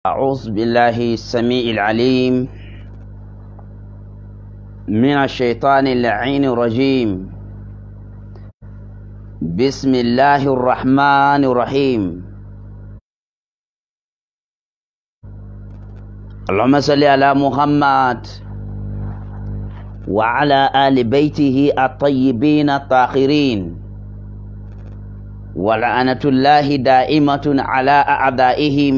أعوذ بالله السميع العليم من الشيطان اللعين الرجيم بسم الله الرحمن الرحيم اللهم صل على محمد وعلى آل بيته الطيبين الطاهرين ولعنة الله دائمة على أعدائهم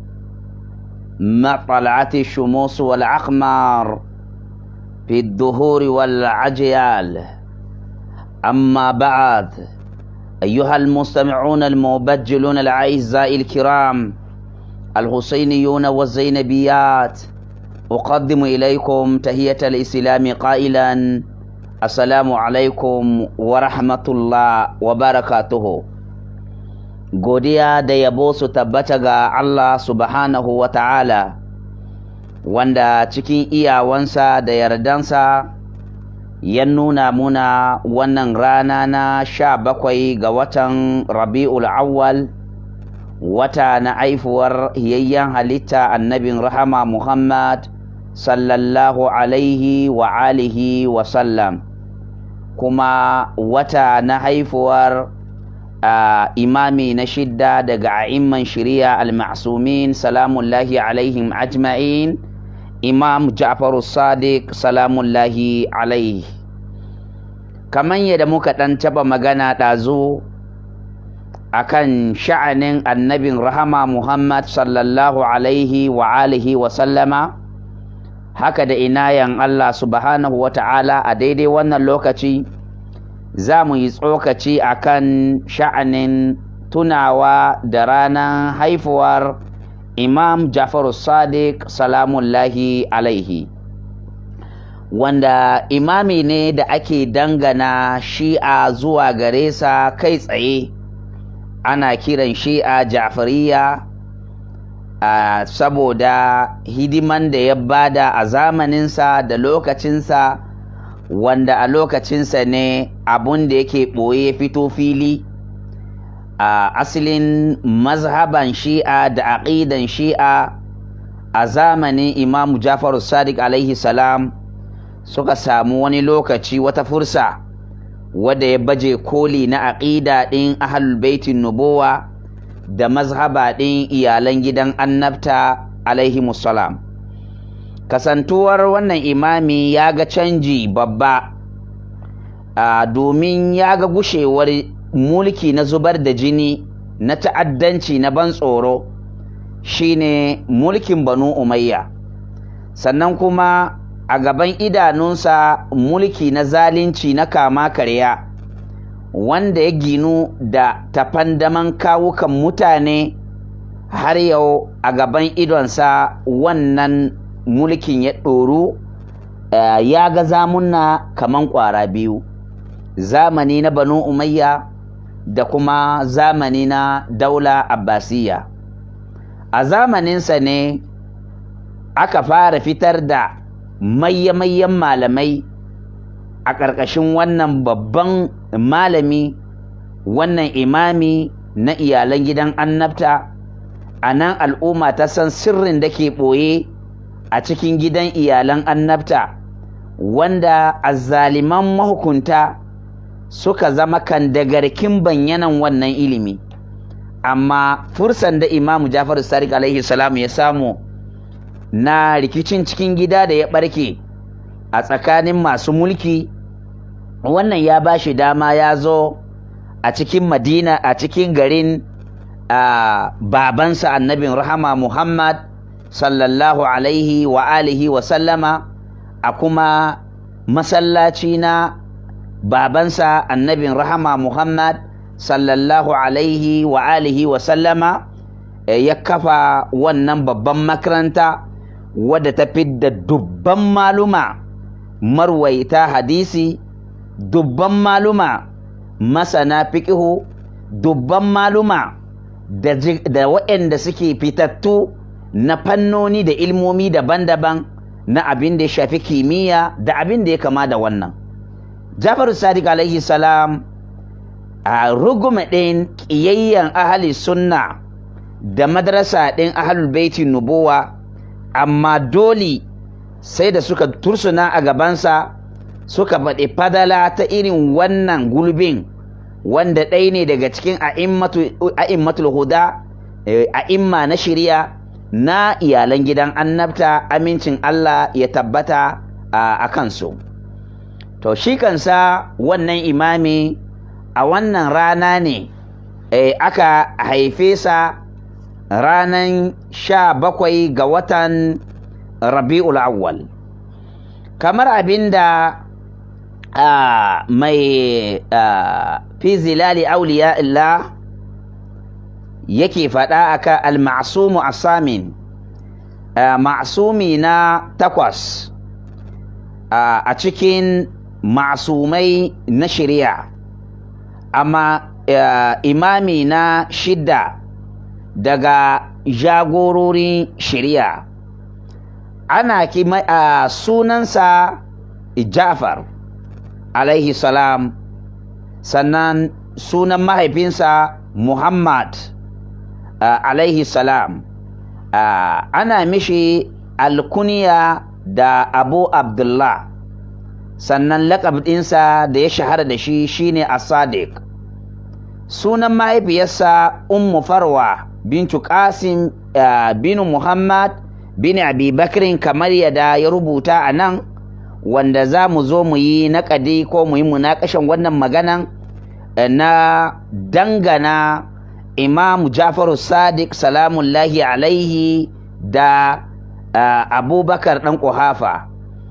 ما طلعت الشموس والأقمار في الدهور والعجيال أما بعد أيها المستمعون المبجلون الأعزاء الكرام الحسينيون والزينبيات أقدم إليكم تهية الإسلام قائلا السلام عليكم ورحمة الله وبركاته godiya da yabo su tabbata ga Allah subhanahu wa ta'ala wanda cikin iyawansa da yardansa ya nuna muna wannan rana na sha bakwai ga watan rabi'ul awwal wata na aifuwar hiyayyen halitta annabin rahama Muhammad sallallahu alaihi wa alihi wa sallam kuma wata na haifuwar Uh, imami na shidda daga a'imman shari'a al-ma'sumin salamullahi alaihim ajma'in imam ja'faru sadiq salamullahi alaihi kamar yadda muka ɗan taɓa magana ɗazu akan sha'anin annabin rahama muhammad sallallahu alaihi wa alihi wa sallama haka da inayan allah subhanahu wa ta'ala a daidai wannan lokaci za mu yi tsokaci a kan sha'anin tunawa da ranar haifuwar imam jafaru sadiq salamullahi alaihi wanda imami ne da ake dangana shi'a zuwa gare sa kai tsaye ana kiran shi'a jafariya uh, saboda hidiman da ya bada a zamaninsa da lokacinsa wanda a lokacinsa ne abun da yake ɓoye fito fili a asalin mazhaban shi'a da aƙidan shi'a a zamanin imamu jafaru sadiq alaihi salam suka samu wani lokaci wata fursa wadda ya baje koli na aƙida ɗin ahlul baitin nubuwa da mazhaba ɗin iyalan gidan annabta alaihi salam kasantuwar wannan imami ya ga canji babba domin ya ga gushewar mulki na zubar da jini na ta'addanci na ban tsoro shine mulkin banu umayya sannan kuma a gaban idanunsa mulki na zalunci na kama karya wanda ya ginu da tafandaman kawukan mutane har yau a gaban idonsa wannan mulkin ya ɗoru uh, ya ga zamunna kaman ƙwara biyu zamani na banu umayya da kuma zamani na daula abbasiya a zamaninsa ne aka fara fitar da mayyamayyan malamai a ƙarƙashin wannan babban malami wannan imami na iyalan gidan annabta a nan al'umma ta san sirrin da ke ɓoye a cikin gidan iyalan annabta wanda azzaliman mahukunta suka zama kan dagarkin banyanan wannan ilimi amma fursan da imamu jafaru sadiq alaihi salam ya samu na rikicin cikin gida da ya barke a tsakanin masu mulki wannan ya ba shi dama ya zo a cikin madina a cikin garin babansa annabin rahama muhammad sallallahu alaihi wa alihi wa sallama a kuma masallaci na babansa annabin rahama Muhammad sallallahu alaihi wa alihi wa sallama ya kafa wannan babban makaranta wadda ta fidda dubban maluma marwaita hadisi dubban maluma masana fiƙihu dubban maluma da waɗanda suke fitattu na fannoni da ilmomi daban-daban na abin da ya shafi kimiyya da abin da ya kama da wannan jafaru sadiq alaihi salam a rugume ɗin ƙiyayyen ahali sunna da madrasa ɗin ahlul baiti nubuwa amma dole sai da suka tursuna a gabansa suka faɗi fadala ta irin wannan gulbin wanda ɗaya ne daga cikin a'immatul huda a'imma na shirya na iyalan gidan annabta amincin Allah ya tabbata a kansu to shi kansa wannan imami a wannan rana ne aka haife sa ranan sha bakwai ga watan rabi'ul awwal kamar abinda mai fi zilali auliya illah yake faɗa aka al-ma'sumu asamin ma'sumi na takwas a cikin ma'sumai na shari'a amma imami na shidda daga jagororin shari'a ana kima sunansa Ja'far alaihi salam sannan sunan mahaifinsa Muhammad Uh, alaihi salam uh, ana mishi alkuniya da abu abdullah sannan laƙab ɗinsa da ya shahara da shi shine as-sadiq sunan mahaifiyarsa ummu farwa bintu qasim uh, bin muhammad bin abi bakrin kamar yadda ya rubuta a nan wanda za mu zo mu yi naƙadi ko mu yi munakashin wannan maganan na dangana imam jafaru sadiq salamullahi alaihi da uh, abubakar ɗan ƙuhafa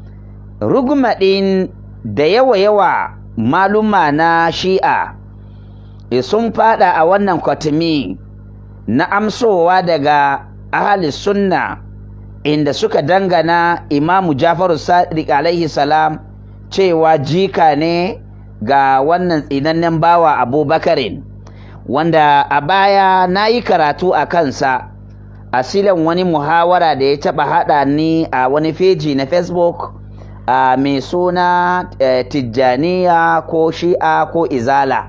rugmaɗin da yawa-yawa maluma na shi'a e sun fada a wannan kwatimi na amsowa daga ahali sunna inda suka dangana imamu jafaru sadiq alaihi salam cewa jika ne ga wannan tsinannen bawa abubakarin wanda a baya na yi karatu a kansa a silan wani muhawara da ya taɓa haɗa ni a wani feji na facebook a mai suna tijjaniya ko shi'a ko izala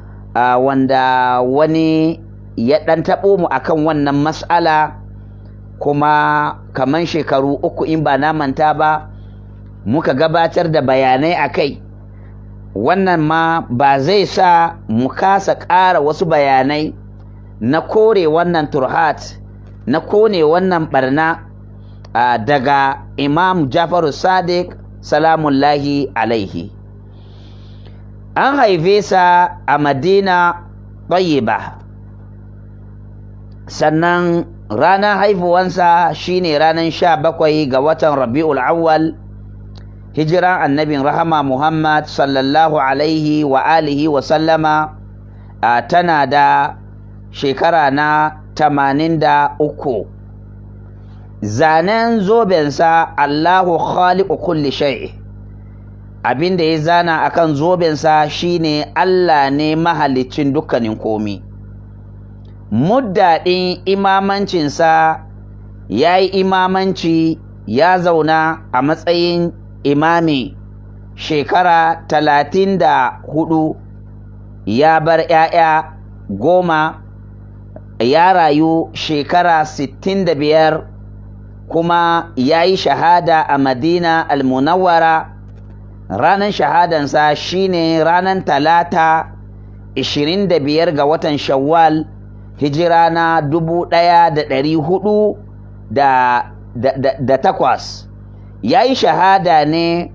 wanda wani ya ɗan taɓo mu akan wannan mas'ala kuma kaman shekaru uku in ba na manta ba muka gabatar da bayanai a kai wannan ma ba zai sa mu kasa ƙara wasu bayanai na kore wannan turhat na kone wannan barna uh, daga imam jafaru sadiq salamullahi alaihi an haife sa a madina ba sannan ranar haifuwansa shine ranar sha bakwai ga watan rabi'ul awwal hijiran annabin rahama Muhammad sallallahu alaihi wa alihi wa sallama a tana da shekara na tamanin da uku zanen zobensa Allahu khaliqu kulli shay abin da ya zana akan zobensa shine Allah ne mahalicin dukkanin komi muddaɗin imamancinsa ya yi imamanci ya zauna a matsayin imami shekara talatin da hudu ya bar ‘ya'ya goma ya rayu shekara sittin da biyar kuma ya yi shahada a madina almunawwara ranar shahadansa shine ranar talata 25 ga watan shawwal hijira na dubu ɗaya da ɗari hudu da takwas ya yi shahada ne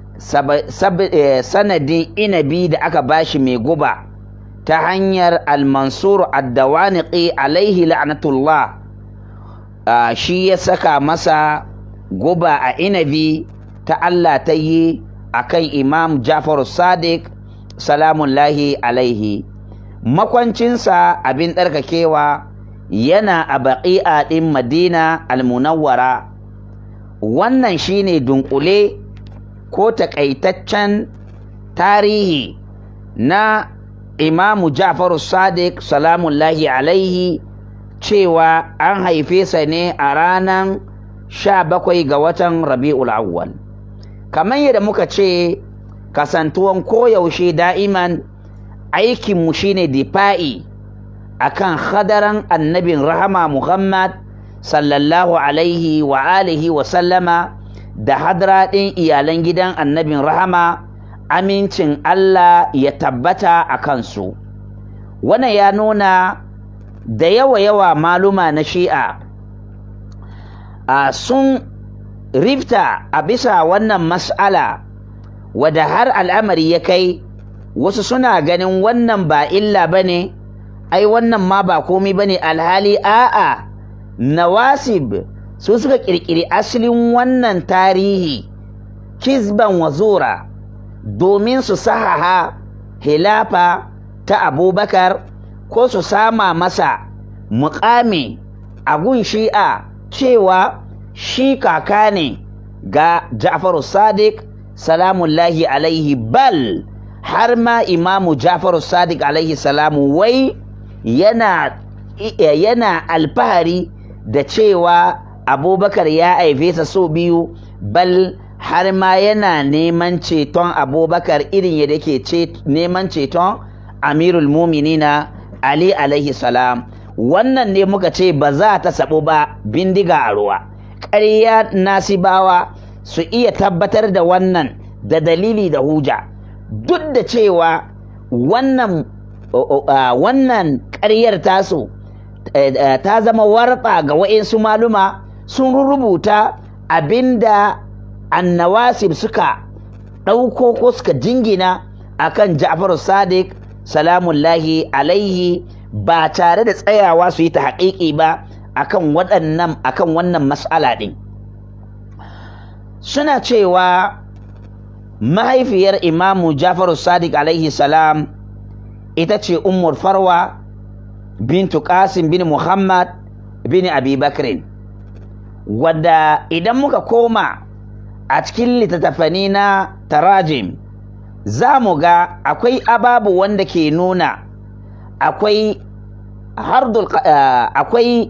sanadin inabi da aka bashi mai guba ta hanyar almansur addawaniqi alaihi la'natullah shi ya saka masa guba a inabi ta Allah ta yi a kan imam Jafar Sadiq salamullahi alaihi makwancinsa abin ɗarkakewa yana a baƙi'a ɗin Madina almunawwara wannan shine dunkule ko takaitaccen tarihi na imamu Ja'far Sadiq salamullahi alaihi cewa an haife sa ne a ranar sha bakwai ga watan Rabi'ul Awwal kamar yadda muka ce kasantuwan koyaushe da'iman aikinmu shine difa'i akan hadaran annabin rahama Muhammad sallallahu alaihi wa alihi wa sallama da hadra ɗin iyalan gidan annabin rahama amincin Allah ya tabbata a kansu wannan ya nuna da yawa-yawa maluma na shi'a a sun rifta a bisa wannan mas'ala wadda har al'amari ya kai wasu suna ganin wannan ba illa ba ne ai wannan ma ba komai ba ne alhali a'a nawasib su suka ƙirƙiri asalin wannan tarihi kizban wazura domin su sahaha hilafa ta abubakar ko su sama masa muƙami a gun shi'a cewa shi kaka ne ga ja'faru sadiq salamullahi alaihi bal har ma imamu ja'faru sadiq alaihi salamu wai yana yana alfahari da cewa abubakar ya haife sa so biyu bal har ma yana neman ceton abubakar irin yadda ke neman ceton amirul muminina ali alaihi salam wannan ne muka ce ba za ta sabu ba bindiga a ruwa ƙarya nasibawa su iya tabbatar da wannan da dalili da huja duk da cewa wannan wannan ƙaryar tasu ta zama warɓa ga wa'insu maluma sun rubuta abinda annawasib suka ɗauko ko suka jingina akan Ja'far Sadiq salamullahi alaihi ba tare da tsayawa su yi ta haƙiƙi ba akan waɗannan akan wannan mas'ala ɗin suna cewa mahaifiyar imamu Ja'far Sadiq alaihi salam ita ce Ummul Farwa bintu Qasim bin Muhammad bin Abi Bakrin wadda idan muka koma a cikin littattafani na tarajim za mu ga akwai ababu wanda ke nuna akwai hardul akwai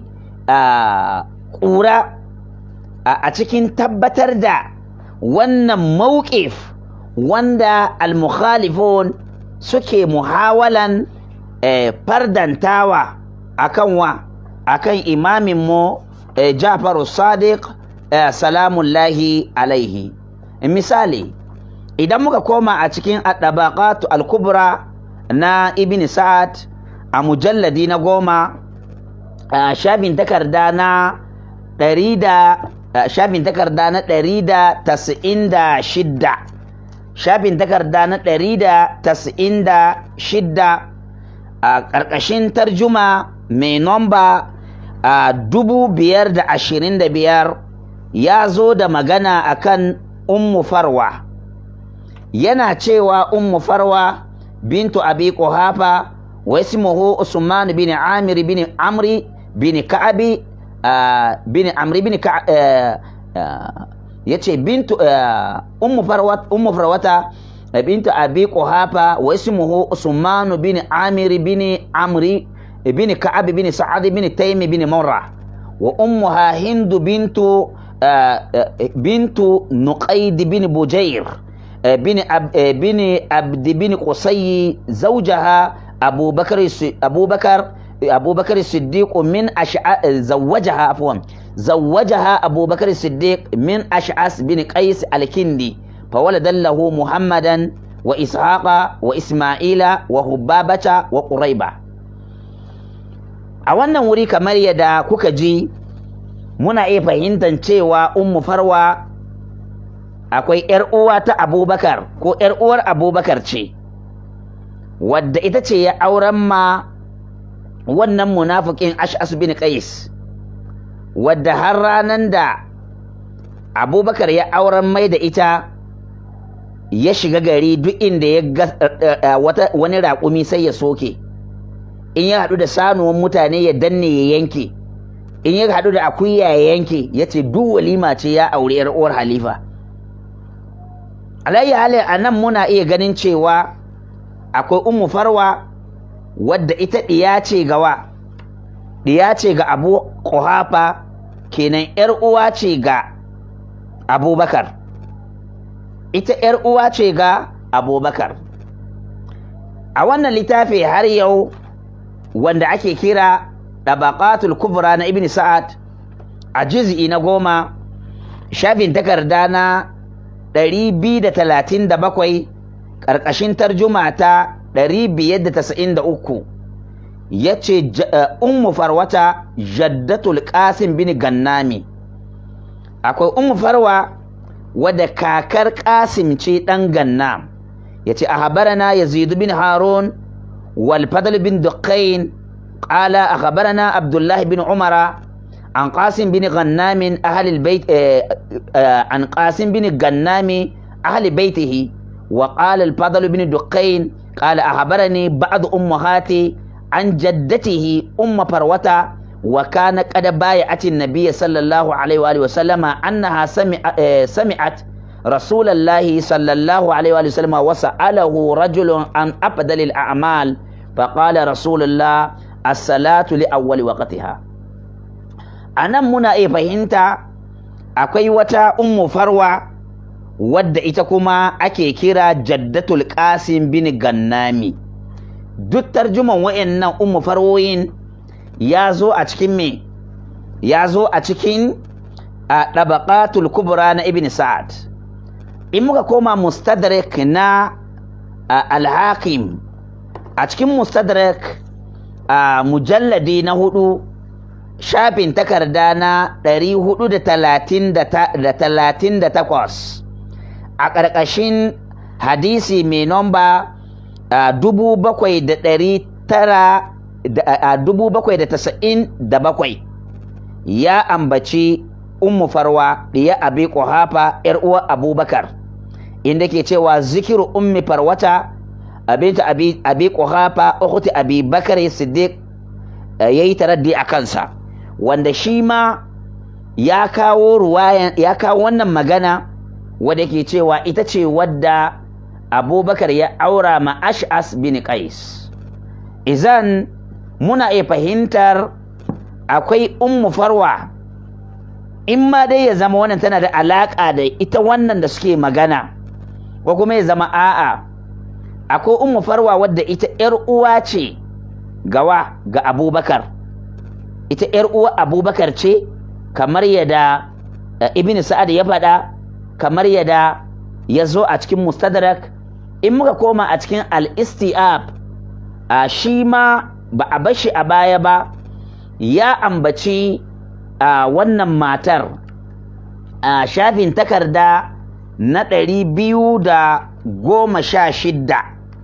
ƙura a cikin tabbatar da wannan mawqif wanda al-mukhalifun suke muhawalan fardantawa akan wa akan imamin mu Ja'faru Sadiq salamullahi alaihi misali idan muka koma a cikin adabaqatu al-kubra na ibn sa'ad a mujalladi na goma shafin takarda na ɗari da shafin takarda na ɗari da tasa'in da shidda shafin takarda na ɗari da tasa'in da shidda a ƙarƙashin tarjuma mai nomba a dubu biyar da ashirin da biyar ya zo da magana akan ummu farwa yana cewa ummu farwa bintu abi quhafa wa ismuhu usman bin amir bin amri bin ka'abi bin amri bin yace bintu ummu farwa ummu farwata bintu abi quhafa wa ismuhu usman bin amir bin amri bin ka'ab bin sa'ad bin taym bin murrah wa ummuha hind bintu بنت نقيد بن بجير بن أب بن عبد بن قصي زوجها أبو بكر أبو بكر أبو بكر الصديق من أشع زوجها عفوا زوجها أبو بكر الصديق من أشعث بن قيس الكندي فولد له محمدا وإسحاق وإسماعيل وهبابة وقريبة أولا وري كمال يدا كوكجي muna iya fahimtar cewa ummu farwa akwai ‘yar uwa ta abubakar ko ‘yar uwar abubakar ce wadda ita ce ya auren ma wannan munafikin ash'as bin qais wadda har ranar da abubakar ya auren mai da ita ya shiga gari duk inda ya ga wani raƙumi sai ya soke in ya haɗu da sanuwan mutane ya danne ya yanke in ya haɗu da akuya ya yanke ya ce duk walima ce ya aure yar uwar halifa alayyi hali a nan muna iya ganin cewa akwai ummu farwa wadda ita ɗiya ce gawa ɗiya ce ga abu ƙuhafa kenan yar uwa ce ga abubakar ita yar uwa ce ga abubakar a wannan littafi har yau wanda ake kira ɗabaƙatul kubra na ibn sa'ad a juz'i na goma shafin takarda na 237 ƙarƙashin tarjuma ta 593 ya ce ummu farwata jaddatul qasim bin gannami akwai ummu farwa wadda kakar qasim ce ɗan gannam ya ce a habarana yazid bin harun wal fadl bin duqain qala akhbarana abdullah bin umara عن قاسم بن غنام أهل البيت عن قاسم بن غنام أهل بيته وقال الفضل بن دقين قال أخبرني بعض أمهاتي عن جدته أم فروة وكان قد بايعت النبي صلى الله عليه وآله وسلم أنها سمع سمعت رسول الله صلى الله عليه وآله وسلم وسأله رجل عن أفضل الأعمال فقال رسول الله الصلاة لأول وقتها a nan muna iya fahimta akwai wata ummu farwa wadda ita kuma ake kira jaddatul qasim bin gannami duk tarjuman wa'annan ummu farwoyin ya zo a cikin me ya zo a cikin a ɗabaƙatul kubra na ibn sa'ad in muka koma mustadrak na alhakim a cikin mustadrak a mujalladi na hudu shafin takarda na 438 a ƙarƙashin hadisi mai nomba 797 ya ambaci ummu farwa ɗiya abi ƙuhafa ‘yar uwa abubakar inda ke cewa zikiru ummi farwata abinta abi ƙuhafa ukhti abi bakar siddiq ya yi taraddi a kansa wanda shi ma ya kawo ruwayan ya kawo wannan magana wadda ke cewa ita ce wadda abubakar ya aura ma ash'as bin qais izan muna iya fahimtar akwai ummu farwa in ma dai ya zama wannan tana da alaƙa da ita wannan da suke magana ko kuma ya zama a'a akwai ummu farwa wadda ita 'yar uwa ce gawa ga abubakar ita ‘yar uwa abubakar ce kamar yadda ibn sa'ad ya faɗa kamar yadda ya zo a cikin mustadrak in muka koma a cikin al-istiab a shi ma ba a bashi a baya ba ya ambaci a wannan matar a shafin takarda na ɗari biyu da goma sha shidda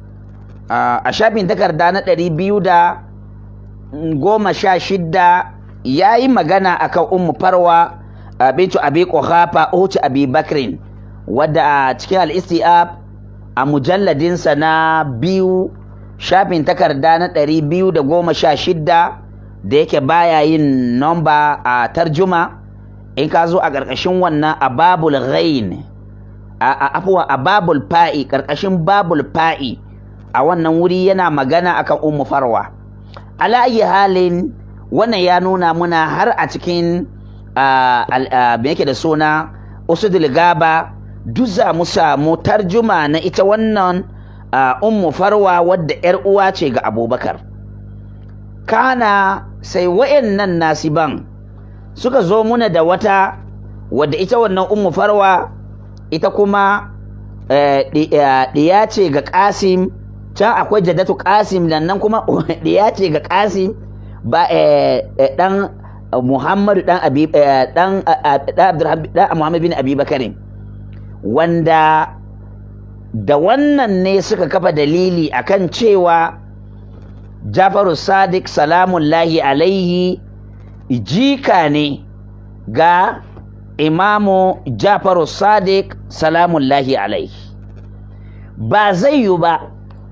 a shafin takarda na ɗari biyu da goma sha shidda ya yi magana akan ummu farwa bintu abi quhafa uci abi bakrin wadda a cikin al-istiab a mujalladinsa na biyu shafin takarda na ɗari biyu da goma sha shidda da yake baya yin nomba a tarjuma in ka zo a ƙarƙashin wannan a babul ghain a afuwa a babul fa'i ƙarƙashin babul fa'i a wannan wuri yana magana akan ummu farwa ala ayi halin wannan ya nuna muna har a cikin me yake da suna usudul gaba duk za mu samu tarjuma na ita wannan ummu farwa wadda yar uwa ce ga abubakar kana sai wayannan nasiban suka zo muna da wata wadda ita wannan ummu farwa ita kuma ɗiya ce ga kasim can akwai jaddatu kasim nan kuma ɗiya ce ga kasim ba dan muhammadu dan abi dan dan muhammad bin abi bakarin wanda da wannan ne suka kafa dalili akan cewa jafaru sadiq salamullahi alaihi jika ne ga imamu jafaru sadiq salamullahi alaihi ba zai yi ba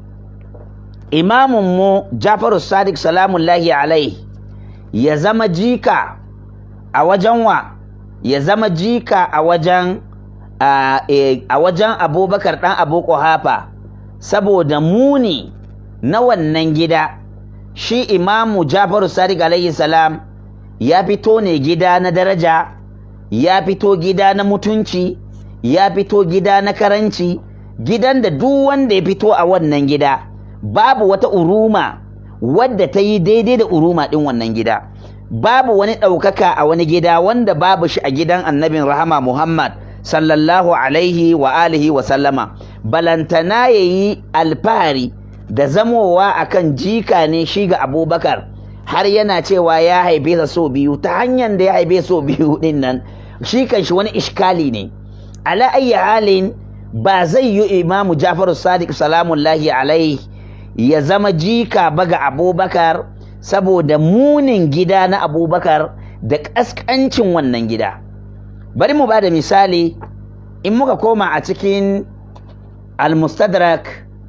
imamunmu jafaru sadiq salamullahi alaihi ya zama jika a wajen wa ya zama jika a wajen a wajen abubakar ɗan abu hafa saboda muni na wannan gida shi imamu jafaru sadiq alaihi salam ya fito ne gida na daraja ya fito gida na mutunci ya fito gida na karanci gidan da duk wanda ya fito a wannan gida babu wata uruma wadda ta yi daidai da uruma ɗin wannan gida babu wani ɗaukaka a wani gida wanda babu shi a gidan annabin rahama muhammad sallallahu alaihi wa alihi wa sallama balantana ya yi alfahari da zamowa akan jika ne shi ga abubakar har yana cewa ya haife sa so biyu ta hanyar da ya haife so biyu din nan shi kan shi wani iskali ne ala ayyi halin ba zai yi imamu jafaru sadiq salamullahi alaihi ya zama jika ba ga abubakar saboda munin gida na abubakar da ƙasƙancin wannan gida bari mu ba da misali in muka koma a cikin al-mustadrak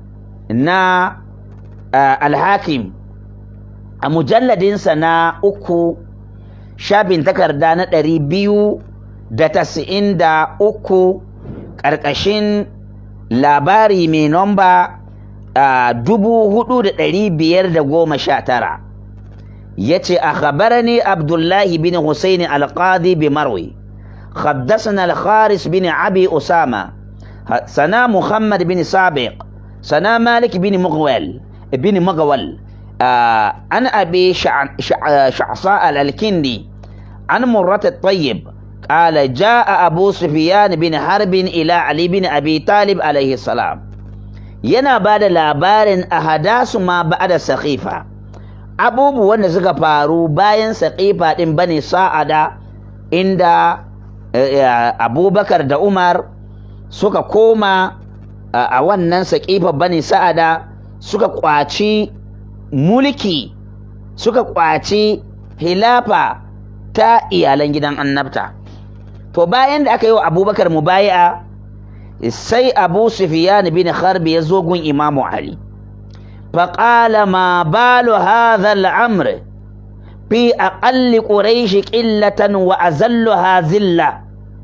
na al-hakim a mujalladinsa na uku shafin takarda na ɗari biyu da tasa'in da uku ƙarƙashin labari mai nomba dubu hudu da ɗari biyar da goma sha tara ya ce a khabarani abdullahi bin husaini alƙadi bi marwi حدثنا الخارس بن أبي أسامة سنا محمد بن سابق سنا مالك بن مغول بن مغول آه عن أبي شع... شع... شعصاء الكندي عن مرة الطيب قال جاء أبو سفيان بن حرب إلى علي بن أبي طالب عليه السلام yana ba da labarin a hadasu ma ba da saƙifa abubuwan da suka faru bayan saƙifa ɗin bane sa'ada inda abubakar da umar suka koma a wannan saƙifa bane sa'ada suka kwaci mulki suka kwaci hilafa ta iyalan gidan annabta to bayan da aka yi wa abubakar mubayi'a sai abu sufiyan bin harbi ya zo gun imamu ali faƙala ma balu hadha al'amr fi aqalli quraish qillatan wa azalluha zilla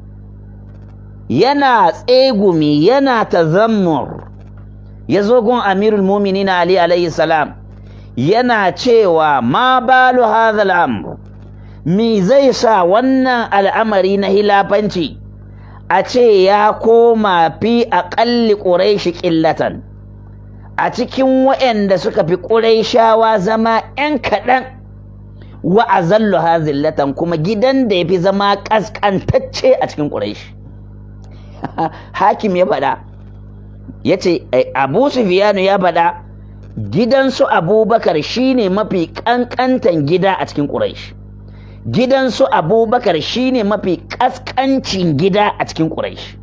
yana tsegumi yana tazammur ya zo gun amirul muminin ali alayhi salam yana cewa ma balu hadha al'amr me zai sa wannan al'amari na hilafanci a ce ya koma fi aƙalli ƙuraishi ƙillatan a cikin waɗanda suka fi ƙuraishawa zama ‘yan kaɗan wa azallu zillatan kuma gidan da ya fi zama ƙasƙantacce a cikin ƙuraishi hakim ya faɗa ya ce abu sufiyanu ya faɗa gidansu abubakar shine mafi ƙanƙantan gida a cikin ƙuraishi gidansu abubakar shine mafi ƙasƙancin gida a cikin ƙuraish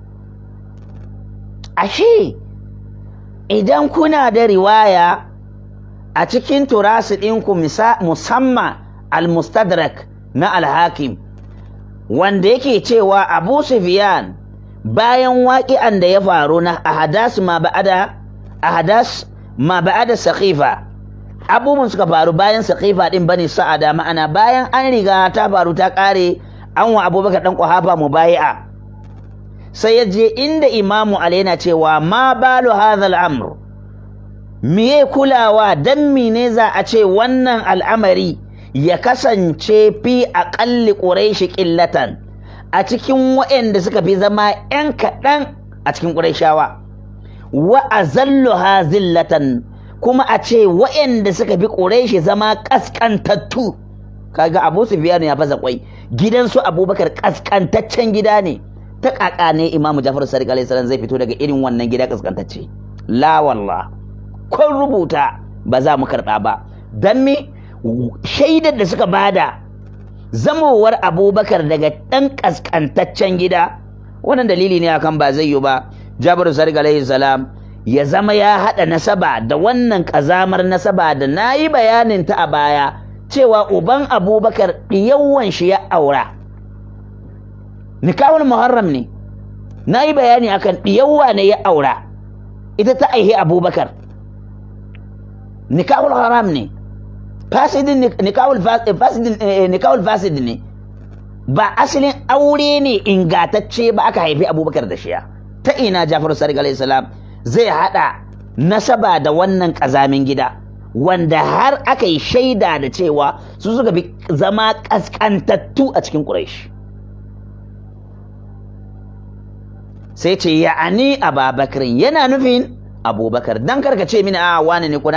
ashe idan kuna da riwaya a cikin turasu ɗinku musamman al-mustadrak na al-hakim wanda yake cewa abu sufyan bayan waƙi'an da ya faru na ahadas ma ba'ada ahadas ma ba'ada saqifa abubuwan suka faru bayan saqifa din bane sa'ada ma'ana bayan an riga ta faru ta kare an wa abubakar dan kwahafa mubai'a sai ya je inda imamu ali yana cewa ma balu hadha al'amr miye kulawa dan mine za a ce wannan al'amari ya kasance fi aqalli quraishi qillatan a cikin waɗanda suka fi zama 'yan kaɗan a cikin ƙurayshawa wa azalluha zillatan kuma a ce waɗanda suka fi ƙureshi zama ƙasƙantattu kaga abu sufyan ya fasa kwai gidansu abubakar ƙasƙantaccen gida ne ta ƙaƙa ne imamu jafar sadiq alaihi salam zai fito daga irin wannan gida ƙasƙantacce la wallah kun rubuta ba za mu karɓa ba dan me shaidar da suka bada zamowar abubakar daga ɗan ƙasƙantaccen gida wannan dalili ne akan ba zai yi ba jabir sadiq alaihi salam ya zama ya haɗa nasaba da wannan ƙazamar nasaba da na yi bayanin ta a baya cewa uban abubakar ɗiyawan shi ya aura nikahul muharram ne na yi bayani akan ɗiyawa ne ya aura ita ta aihi abubakar nikahul haram ne fasidin nikahul fasid ne ba asalin aure ne ingatacce ba aka haifi abubakar da shiya ta ina jafaru sadiq alaihi salam zai haɗa nasaba da wannan ƙazamin gida wanda har aka yi shaida da cewa su suka fi zama ƙasƙantattu a cikin ƙuraish sai ce ya'ani ababakarin yana nufin abubakar dan karka ce mini a wani ne kuna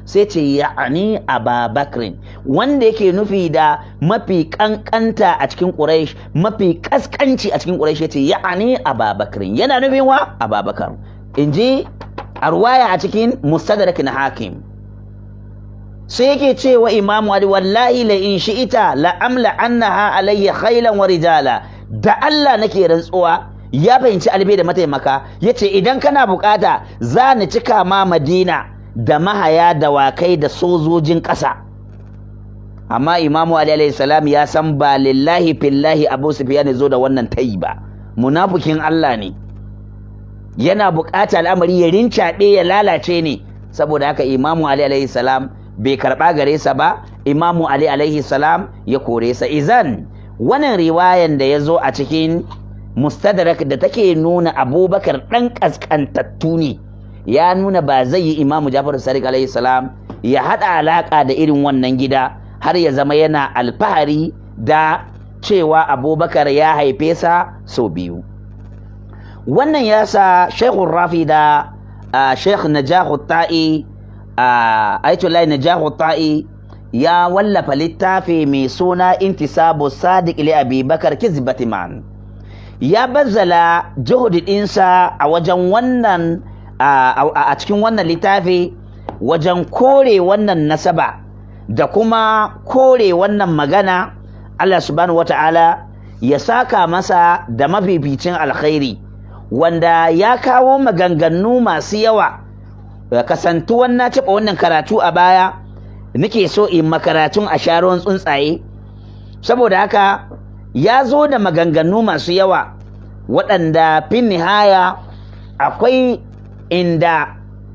sai ce ya'ani ababakrin wanda yake nufi da mafi kankanta a cikin quraish mafi kaskanci a cikin quraish yace ya'ani ababakrin yana nufin wa ababakar inji arwaya a cikin mustadrak na hakim sai yake cewa imamu ali wallahi la in shi'ita la amla annaha alayya khailan wa rijala da Allah nake rantsuwa ya fahimci albe da mataimaka yace idan kana bukata za ni cika ma madina da mahaya dawakai da sojojin ƙasa amma imamu ali alayhi salam ya san ba lillahi fillahi abu sufyan zo da wannan tayi ba munafikin Allah ne yana bukata al'amari ya rincaɓe ya lalace ne saboda haka imamu ali alayhi salam bai karɓa gare sa ba imamu ali alaihi salam ya kore sa izan wannan riwayan da ya zo a cikin mustadrak da take nuna abubakar ɗan ƙasƙantattu ne ya nuna ba zai yi imamu jafar sadiq alaihi salam ya haɗa alaƙa da irin wannan gida har ya zama yana alfahari da cewa abubakar ya haife sa sau biyu wannan ya sa shekul rafi da shekh najahu ta'i Aitullahi Najahu Ta'i ya wallafa littafi mai suna Intisabu Sadiq li Abi Bakar Kizbati Man. Ya bazzala juhudi ɗinsa a wajen wannan a cikin wannan littafi wajen kore wannan nasaba da kuma kore wannan magana Allah subhanahu wata'ala ya saka masa da mafificin alkhairi wanda ya kawo maganganu masu yawa kasantuwan na taɓa wannan karatu a baya nake so in makaratun a sharon tsuntsaye saboda haka ya zo da maganganu masu yawa waɗanda fin nihaya akwai inda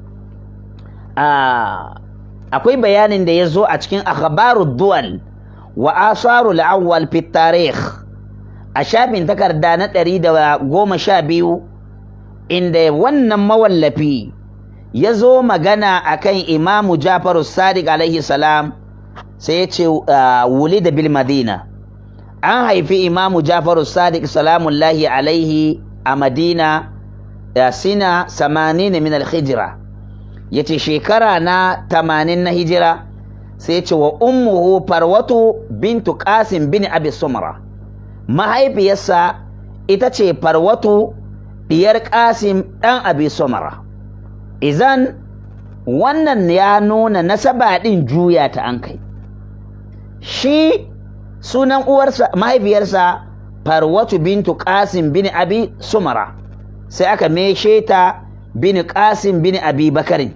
akwai bayanin da ya zo a cikin akhbaru duwal wa asaru la'awwal fi tarikh a shafin takarda na ɗari da goma sha biyu inda wannan mawallafi ya zo magana a kan imamu jafaru sadiq alaihi salam sai ya ce wuli da bil madina an haifi imamu jafaru sadiq salamullahi alaihi a madina sina samanin min alhijira ya ce shekara na tamanin na hijira sai ce wa ummuhu farwatu bintu qasim bin abi sumra mahaifiyarsa ita ce farwatu diyar qasim ɗan abi sumra izan wannan ya nuna nasaba ɗin juya ta an kai shi sunan uwarsa mahaifiyarsa farwatu bintu qasim bin abi sumara sai aka meshe ta bin qasim bin abi bakarin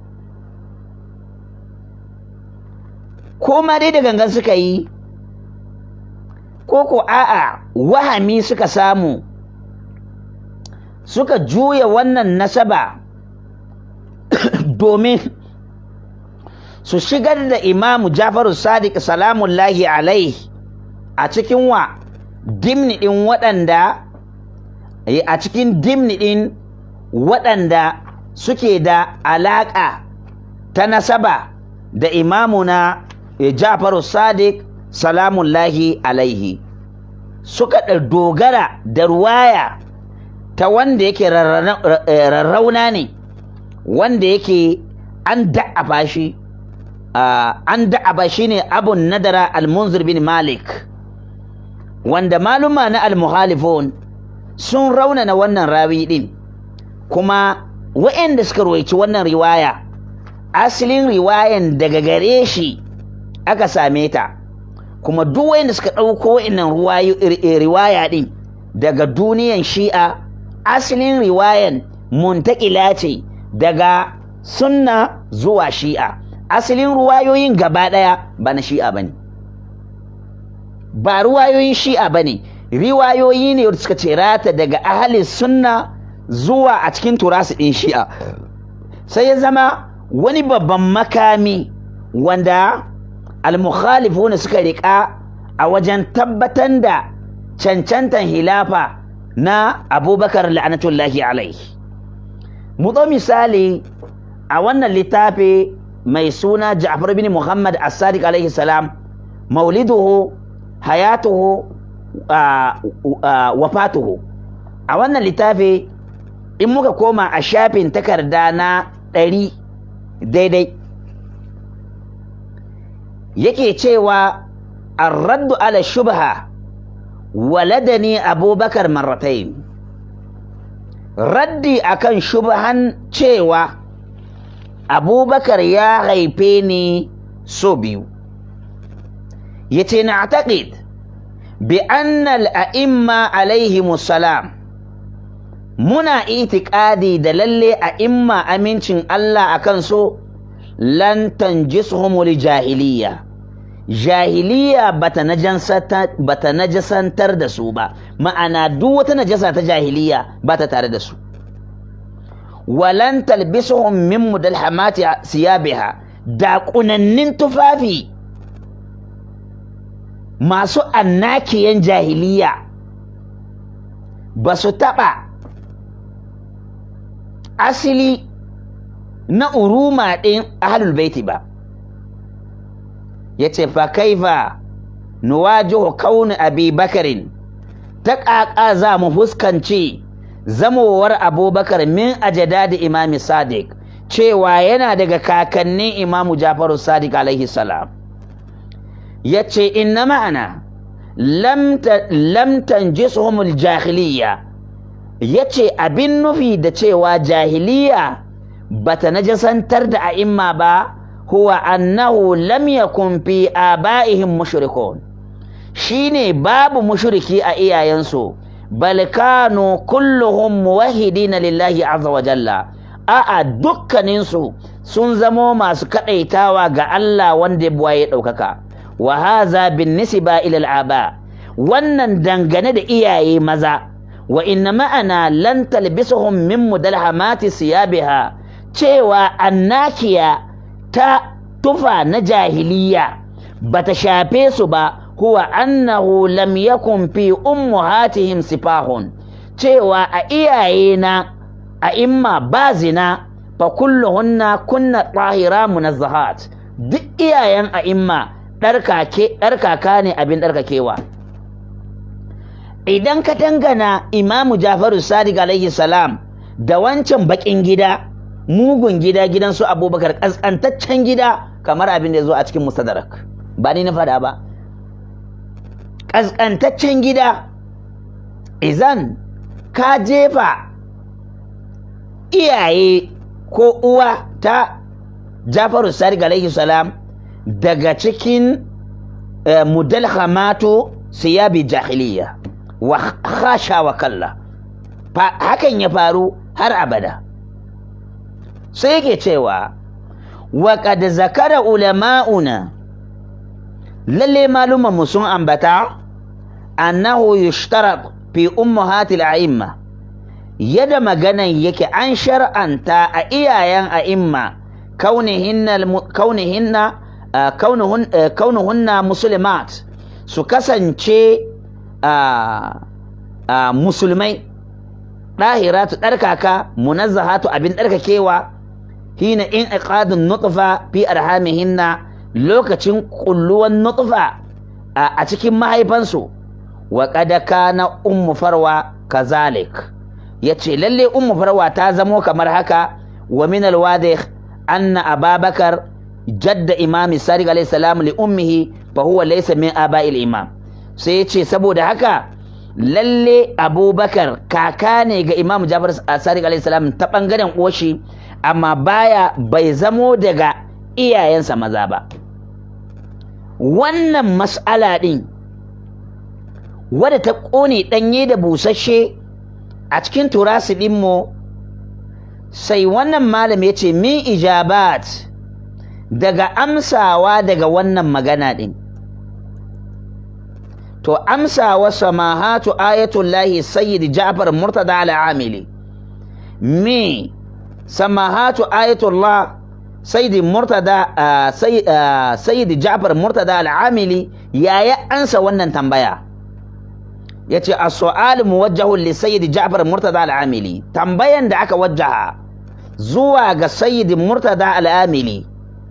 ma dai da gangan suka yi ko ko a'a wahami suka samu suka juya wannan nasaba domin su shigar da imamu jafaru sadiq salamullahi alaihi a cikin wa dimni ɗin waɗanda a cikin dimni ɗin waɗanda suke da alaƙa ta nasaba da imamuna jafaru sadiq salamullahi alaihi suka dogara da ruwaya ta wanda yake rarrauna ne wanda yake an da'afa shi an da'aba shi ne abun nadara al-munzir bin malik wanda maluma na al-muhalifun sun raunana wannan rawi din kuma wa'anda suka ruwaici wannan riwaya asalin riwayan daga gare shi aka same ta kuma duk wa'anda suka ɗauko wa'annan riwaya din daga duniyan shi'a asalin riwayan muntakila ce daga sunna zuwa shi'a asalin ruwayoyin gaba ɗaya ba na shi'a ba ne ba ruwayoyin shi'a ba ne riwayoyi ne suka ce rata daga ahalin sunna zuwa a cikin turasu ɗin shi'a sai ya zama wani babban makami wanda almukhalifuna suka riƙa a wajen tabbatar da cancantan hilafa na abubakar la'anatullahi alaihi mu misali a wannan littafi mai suna Ja'far bin Muhammad As-Sadiq alaihi salam mauliduhu hayatuhu wafatuhu a wannan littafi in muka koma a shafin takarda na ɗari daidai yake cewa arraddu ala shubha waladani abubakar marratain raddi akan shubhan cewa abubakar ya haife ni so biyu yace na taƙid bi annal a'imma alaihimus salam muna itikadi da lalle a'imma amincin Allah akan so lan tanjisuhum jahiliya jahiliya bata bata najasantar da su ba ma'ana duk wata najasa ta jahiliya bata tare da su walan talbisuhum min mudalhamati siyabiha da kunannin tufafi masu annakiyan jahiliya ba su taɓa asili na uruma ɗin ahlul baiti ba ya ce fa kaifa nuwajihu kauni abi bakarin ta ƙaƙa za mu fuskanci zamowar abubakar min ajada da imami sadiq cewa yana daga kakannin imamu jafaru sadiq alaihi salam ya ce inna ma'ana lam tanjisuhumul jahiliya ya ce abin nufi da cewa jahiliya bata najasantar da a'imma ba huwa annahu lam yakun fi aba'ihim mushrikun shine babu mushriki a iyayensu bal kanu kulluhum muwahhidina lillahi azza wa jalla a'a dukkaninsu sun zamo masu kadaitawa ga Allah wanda ya ɗaukaka wa haza bin nisba ila al'aba wannan dangane da iyaye maza wa inna ma'ana lan talbisuhum min mudalhamati siyabiha cewa annakiya ta tufa na jahiliya bata shafe su ba huwa annahu lam yakun fi ummuhatihim sifahun cewa a iyaye na a imma ba zina fa kulluhunna kunna tahira munazzahat duk iyayen a imma ɗarkaka ne abin ɗarkakewa idan ka dangana imamu jafaru sadiq alaihi salam da wancan baƙin gida mugun gida gidan su abubakar ƙasƙantaccen gida kamar abin da ya zo a cikin musadarak ba ni na faɗa ba ƙasƙantaccen gida izan ka jefa iyaye ko uwa ta jafaru sadiq alaihi salam daga cikin mudalhamatu siyabi jahiliya wa khasha wa kalla hakan ya faru har abada sai yake cewa wa qad zakara ulama'una lalle malumanmu sun ambata annahu yushtarat fi ummahatil a'imma yadda maganan yake an shar'anta a iyayen a'imma kaunihinna kaunihinna kaunuhunna muslimat su kasance musulmai ɗahiratu ɗarkaka munazzahatu abin ɗarkakewa hina in iqadun nutfa fi arhamihinna lokacin kulluwan nutfa a cikin mahaifansu wa qad kana ummu farwa kazalik yace lalle ummu farwa ta zamo kamar haka wa min alwadih anna ababakar jadda imami sadiq alayhi salam li ummihi fa huwa laysa min aba'il imam sai yace saboda haka lalle abubakar kaka ne ga imam jafar sadiq alayhi salam ta bangaren oshi amma baya bai zamo daga iyayensa maza ba wannan mas'ala din wadda ta kone danye da busasshe a cikin turasi dinmu sai wannan malam ya ce min ijabat daga amsawa daga wannan magana ɗin to amsawa samahatu ayatullahi sayyid ja'far murtada al-amili me samahatu ayatullah sayyid murtada sayyid ja'far murtada al-amili yaya ansa wannan tambaya yace as-su'al muwajjahun li sayyid ja'far murtada al-amili tambayan da aka wajjaha zuwa ga sayyid murtada al-amili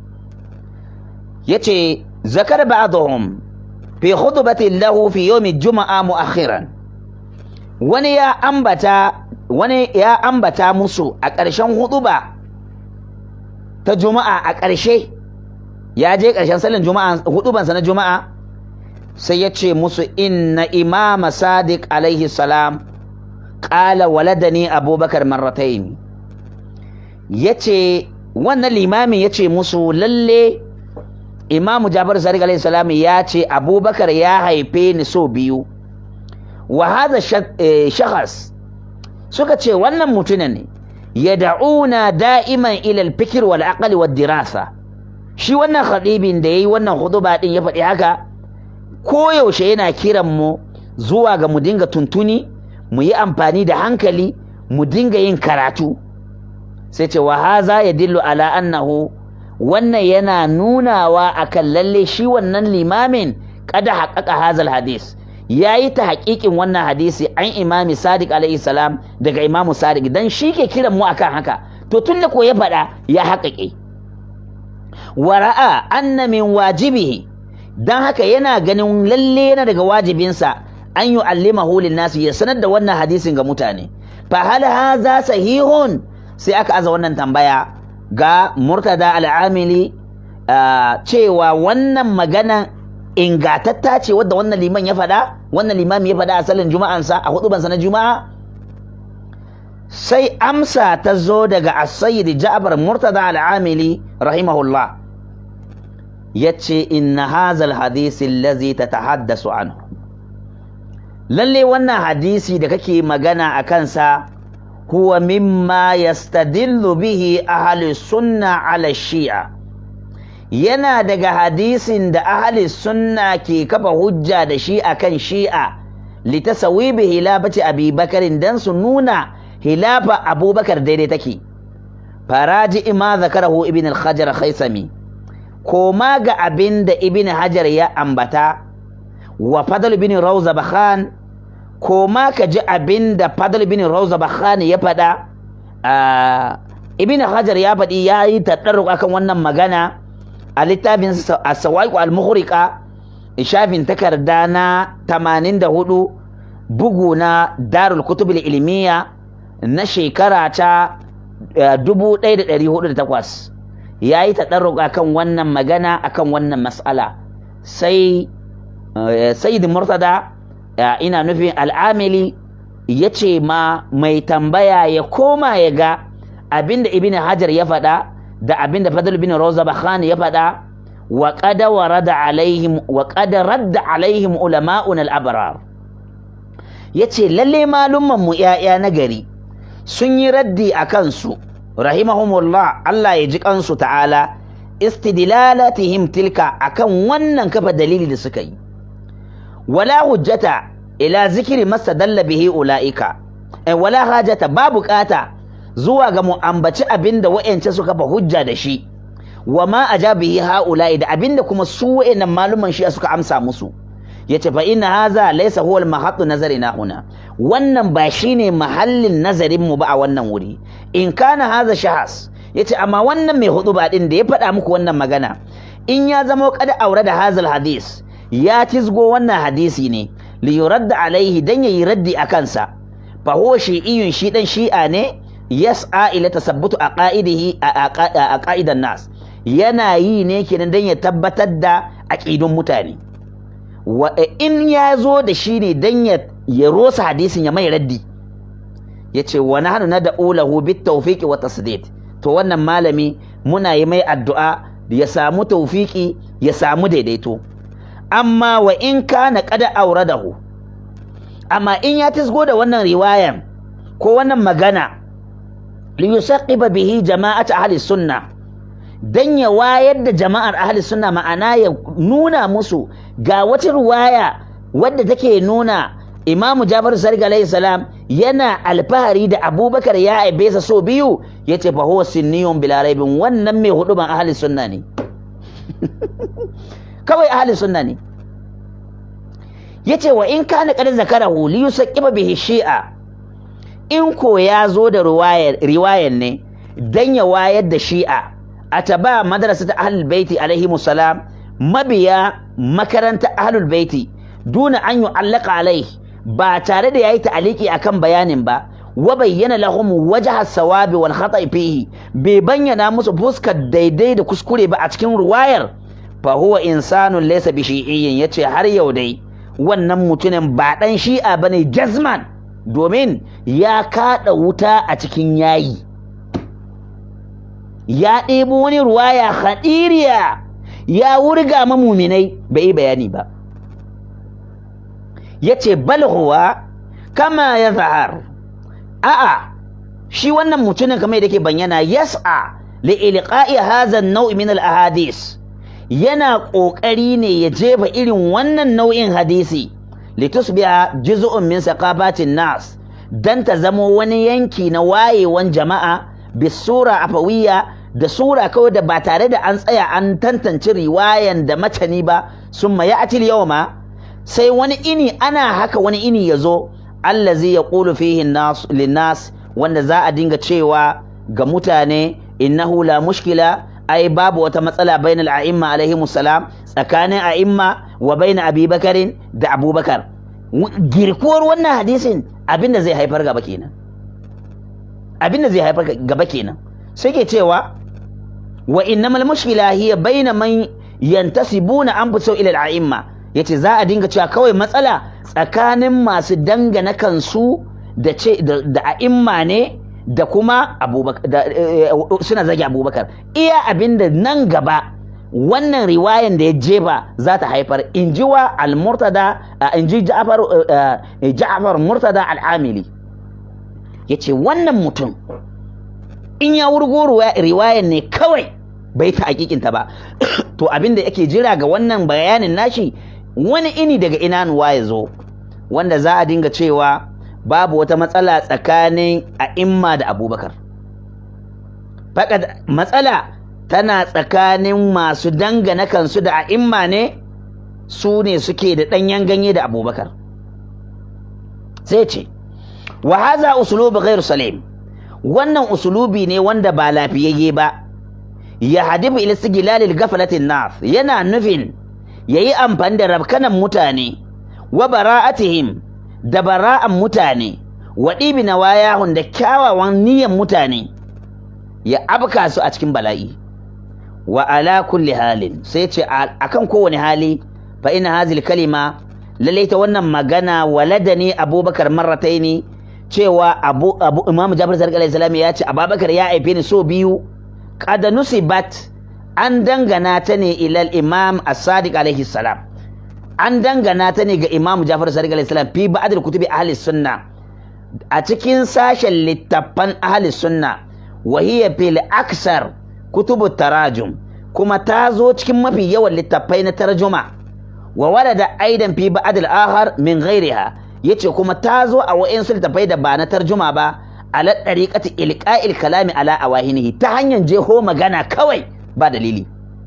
yace zakar ba'dhum fi khutbatin lahu fi yawm juma'a mu'akhiran wani ya ambata wani ya ambata musu a ƙarshen hutuba ta juma'a a ƙarshe ya je ƙarshen sallan juma'a hudubansa na juma'a sai ya ce musu inna imama sadiq alaihi salam ƙala waladani abubakar marrataini ya ce wannan limamin ya ce musu lalle imamu jabar sadiq alaihi salam ya ce abubakar ya haife ni so biyu wa hadha shakhas suka ce wannan mutumin ne yad'una da'iman ila al-fikr wal aqli wad dirasa shi wannan khadibin da yayi wannan huduba din ya faɗi haka koyaushe yana kiran mu zuwa ga mu dinga tuntuni mu yi amfani da hankali mu dinga yin karatu sai ce wa haza yadillu ala annahu wannan yana nunawa akan lalle shi wannan limamin kada haƙaƙa hazal hadis ya yi ta haƙiƙin wannan hadisi an imami sadiq alaihi salam daga imamu sadiq dan shi ke kiran mu akan haka to tun da ko ya faɗa ya haƙaƙe wara'a anna min wajibihi dan haka yana ganin lalle yana daga wajibinsa an yi allimahu nasu ya sanar da wannan hadisin ga mutane fa hal haza sahihun sai aka aza wannan tambaya ga murtada al'amili cewa wannan magana ingatatta ce wadda wannan liman ya faɗa wannan limami ya faɗa a salin juma'ansa a hudubansa na juma'a sai amsa ta zo daga as-sayyid Ja'far Murtada al-Amili rahimahullah yace inna hadha al-hadith allazi tatahaddasu anhu lalle wannan hadisi da kake magana a kansa huwa mimma yastadillu bihi ahli sunna ala shi'a yana daga hadisin da ahli sunna ke kafa hujja da shi akan shi'a litasawibi hilafati abi bakarin dan su nuna hilafa abubakar daidai take faraji ima zakarahu ibn al-hajar khaisami koma ga abin da ibn hajar ya ambata wa fadl bin rawza bakhan koma ka ji abin da fadl bin rawza bakhan ya faɗa ibn hajar ya faɗi ya yi taɗarru akan wannan magana a littafin as-sawaiq al-mughriqa shafin takarda na 84 bugu na darul kutub ilmiya na shekara ta 1408 ya yi taɗarruka kan wannan magana akan wannan mas'ala sai sayyid murtada ina nufin al'amili ya ce ma mai tambaya ya koma ya ga abinda ibn hajar ya faɗa da abinda fadl bin roza bakhan ya faɗa wa qad warada alaihim wa qad radda alaihim ulama'un al-abrar yace lalle malumman mu 'ya'ya na gari sun yi raddi a kansu rahimahumullah Allah ya ji kansu ta'ala istidlalatihim tilka akan wannan kafa dalili da suka yi wala hujjata ila zikiri mastadalla bihi ulaika eh, wala hajata ba bukata zuwa ga mu ambaci abinda wa'ance suka fa hujja da shi wa ma ajabihi haula'i da abinda kuma su wa'annan maluman shi suka amsa musu yace fa inna haza laysa huwa al-mahattu nazarina huna wannan ba shine mahallin nazarin mu ba a wannan wuri in kana haza shahas yace amma wannan mai hudu ba din da ya faɗa muku wannan magana in ya zama kada aure da hazal hadis ya tizgo wannan hadisi ne li yuradda alaihi dan yayi raddi a kansa fa huwa shi'iyyun shi dan shi'a ne yas'a ila tasabbutu aqaidihi a qa'idan nas yana yi ne kenan dan ya tabbatar da aqidun mutane wa in ya zo da shi ne dan ya ya rosa hadisin ya mai raddi yace wa nahnu nad'u lahu bit tawfiqi wa tasdid to wannan malami muna yi mai addu'a ya samu tawfiki ya samu daidaito amma wa in kana qad auradahu amma in ya tisgo da wannan riwayan ko wannan magana li yusaqiba bihi jama'at ahli sunna dan ya wayar da jama'ar ahli sunna ma'ana ya nuna musu ga wata riwaya wadda take nuna Imam Jabir Sadiq alayhi salam yana alfahari da Abubakar ya aibe sa so biyu yace fa huwa sinniyun bila raibin wannan mai hudu ban ahli sunna ne kawai ahli sunna ne yace wa in kana qad zakarahu li yusaqiba bihi shi'a in ko ya zo da riwayar riwayar ne dan ya wayar da shi'a ataba madrasat ahlul baiti alaihi salam mabiya makaranta ahlul baiti duna an yu'allaqa alaihi ba tare da yayi ta'aliki akan bayanin ba wa bayyana lahum wajha sawabi wal khata'i fihi bai bayyana musu fuskar daidai da kuskure ba a cikin riwayar fa huwa insanun laysa bi shi'iyyin yace har yau dai wannan mutumin ba dan shi'a bane jazman domin ya kada wuta a cikin yayi ya ɗebo wani ruwaya hadiriya ya wurga ma muminai bai yi bayani ba yace bal huwa kama ya zahar a'a shi wannan mutumin kamar da ke bayyana yas'a li ilqa'i hadha an-naw' min al-ahadith yana kokari ne ya jefa irin wannan nau'in hadisi litusbiha juz'un min saqabatin nas dan ta zamo wani yanki na wayewan jama'a bisura afawiyya da sura kawai da ba tare da an tsaya an tantance riwayan da matani ba summa ya'ti al-yawma sai wani ini ana haka wani ini yazo allazi yaqulu fihi an-nas lin-nas wanda za a dinga cewa ga mutane innahu la mushkila ai babu wata matsala bainal a'imma alaihi salam tsakanin a'imma wa baina abubakarin da abubakar girkuwar wannan hadisin abinda zai haifar gaba kenan abinda zai haifar gaba kenan sai ke cewa wa innamal mushkila hiya baina man yantasibuna anfusahum ila al-a'imma yace za a dinga cewa kawai matsala tsakanin masu dangana kansu da ce da a'imma ne da kuma abubakar suna zage abubakar iya abinda nan gaba wannan riwayan da ya jefa za ta haifar in ji wa al-murtada in ji ja'far murtada al-amili ya ce wannan mutum in ya wurgo riwayan ne kawai bai ta hakikinta ba to abinda yake jira ga wannan bayanin nashi wani ini daga inanuwa ya zo wanda za a dinga cewa babu wata matsala tsakanin a'imma da abubakar fakat matsala tana tsakanin masu dangana kansu da a'imma ne su ne suke da ɗanyen ganye da abubakar sai ce wa haza usulubi ghairu salim wannan usulubi ne wanda ba lafiyayye ba ya hadifu ila sigilalil gafalatin nas yana nufin yayi amfani da rabkanan mutane wa bara'atihim da bara'an mutane wa ɗibi na wayahun da kyawawan niyyar mutane ya abka su a cikin bala'i wa ala kulli halin sai ce akan kowane hali fa ina hazil kalima lallai ta wannan magana walada ne abubakar marrataini cewa abu abu imam jabir sarki alaihi salam ya ce abubakar ya haife ni so biyu qad nusibat an dangana ta ne ilal imam as-sadiq alaihi salam an dangana ta ne ga imam jafar sadiq alaihi salam fi ba'd kutubi ahli sunna a cikin sashen littattafan ahli sunna wa hiya fil aksar kutubu tarajum kuma ta zo cikin mafi yawan littattafai na tarjuma wa walada aidan fi ba'd al-akhar min ghairiha yace kuma ta zo a wa'insu littattafai da ba na tarjuma ba ala dariqati ilqa'il kalami ala awahinihi ta hanyar jeho magana kawai ba dalili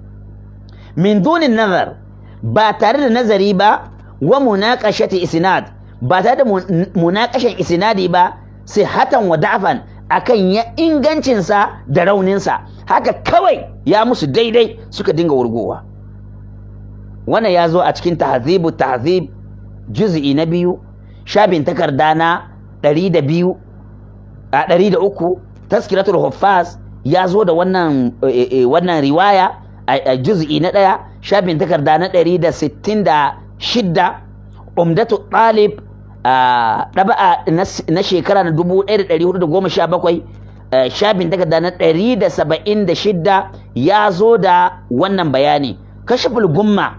min dunin nazar ba tare da nazari ba wa munaqashati isnad ba tare da munaqashan isnadi ba sai hatan wa da'fan akan ya ingancin sa da raunin sa haka kawai ya musu daidai suka dinga wurgowa wannan ya zo a cikin tahzibu tahzib juz'i na biyu shabin takarda na ɗari da biyu a ɗari da uku taskiratul huffaz ya zo da wannan wannan riwaya a juz'i na ɗaya shafin takarda na ɗari da sittin da shidda umdatu ɗalib ɗaba'a na shekara na dubu ɗaya da ɗari hudu da goma sha bakwai shafin takarda na ɗari da saba'in da shidda ya zo da wannan bayani kashiful gumma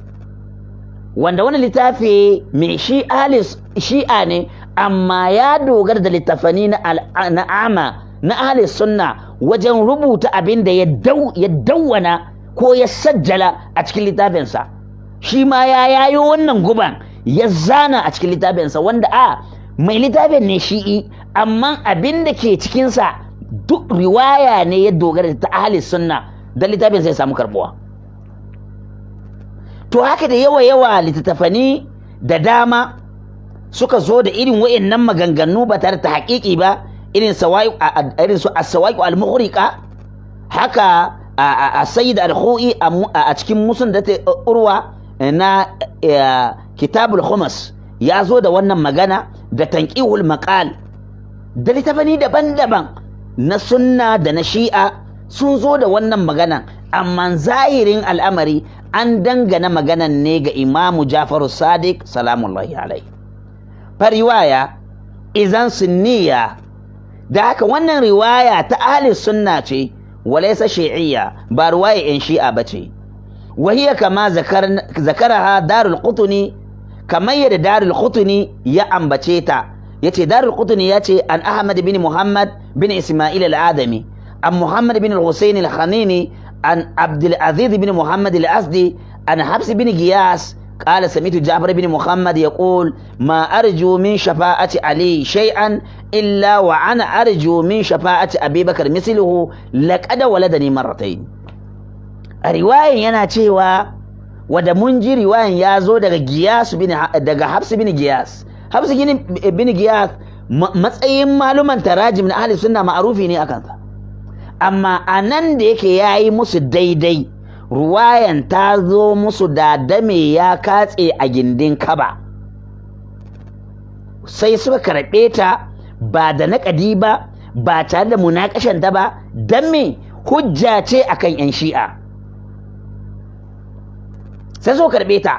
wanda wani littafi mai shi shi'a ne amma ya dogara da littafani na ama na ahli sunna wajen rubuta abin da ya dawwana ko ya sajjala a cikin littafinsa shi ma ya yayo wannan guban ya zana a cikin littafinsa wanda a mai littafin ne shi'i amma abin da ke cikinsa duk riwaya ne ya dogara ta ahli sunna don littafin sai samu karbuwa to haka da yawa yawa littattafani da dama suka zo da irin wayannan maganganu ba tare da haƙiƙi ba irin irin su as-sawaiq al-mughriqa haka a sayyid al-khu'i a cikin musun da ta urwa na kitabul khumas ya zo da wannan magana da tanqihul maqal da littafani daban-daban na sunna da na shi'a sun zo da wannan magana amma zahirin al'amari an dangana maganan ne ga imamu jafaru sadiq salamullahi alai fa riwaya izan sunniya da haka wannan riwaya ta ahli sunna ce walaysa shi'iyya ba riwaya yan shi'a bace وهي كما ذكر ذكرها دار القطني كما يد دار القطني يا أمبتشيتا يتي دار القطني يتي عن أحمد بن محمد بن إسماعيل الآدمي عن محمد بن الحسين الخنيني عن عبد العزيز بن محمد الأسدي عن حبس بن غياس قال سمعت جعفر بن محمد يقول ما أرجو من شفاعة علي شيئا إلا وأنا أرجو من شفاعة أبي بكر مثله لقد ولدني مرتين a riwayan yana cewa wadda mun ji riwayan ya zo daga giyas daga hafsu bin giyas hafsu bin giyas matsayin maluman tarajim na ahli sunna ma'arufi ne akan sa amma a nan da yake ya yi musu daidai ruwayan ta zo musu da dame ya katse a gindin kaba sai suka karɓe ta ba da naƙadi ba ba tare da munakashanta ba don me hujja ce akan 'yan shi'a sai so karɓe ta